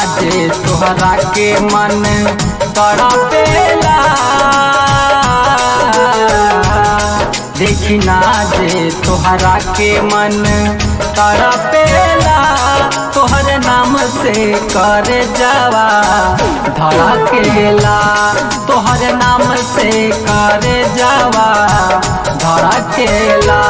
जे तोहरा के मन तड़पेला देखी ना जे तोहरा के मन तड़पेला तोहर नाम से कर जावा धड़केला तोहर नाम से कर जावा धड़केला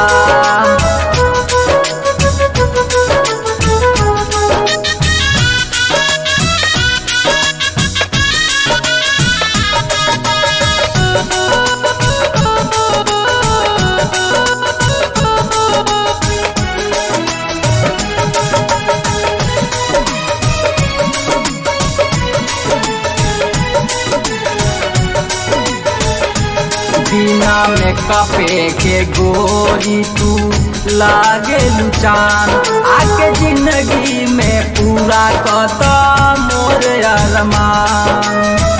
बिना में कपे के गोरी तू लागे लुचान आके जिंदगी में पूरा कता मोर अरमान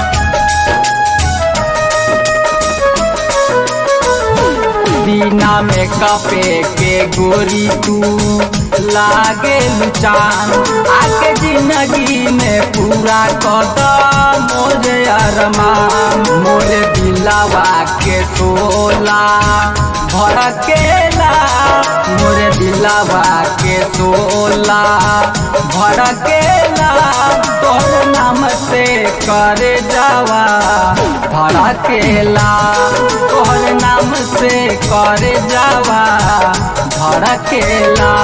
बिना में कपे के गोरी तू लागे लुचान आके जिंदगी में पूरा कदम मोर अरमान मोर दिलावा के तोला भड़केला मोर दिलावा के तोला भड़केला तोर नाम से कर जावा भड़केला तोहर नाम से कर जावा भड़केला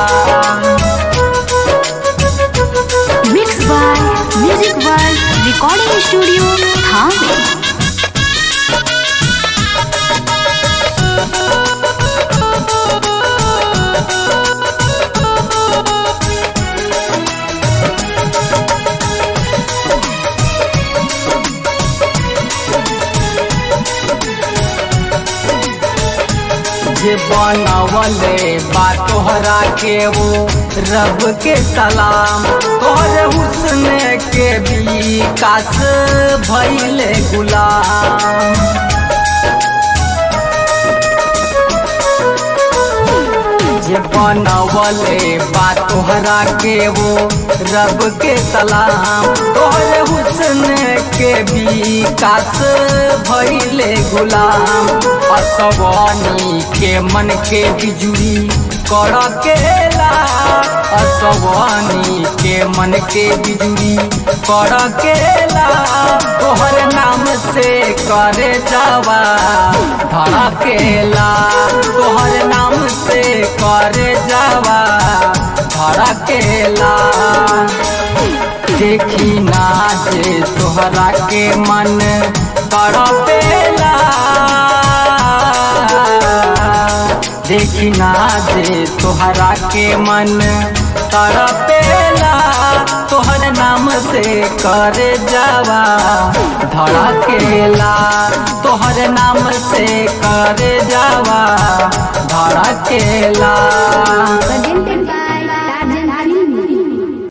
mix by music by recording studio थाने जे बनवले बा तोहरा के वो रब के सलाम तोहर हुस्न के विकास भइले गुलाम जे बनवले बा तोहरा के वो रब के सलाम तोहर हुस्न के विकास भइले गुलाम असवानी के मन के बिजुरी कड़केला असवानी के मन के बिजुरी कड़केला तोहर नाम से करे जावा धड़केला तोहर नाम से करे जावा धड़केला देखी ना जे तोहरा के मन तड़पेला देखी ना जे तोहरा के मन तड़पेला तोहर नाम से कर जावा धड़केला तोहर नाम से कर जावा धड़केला presented by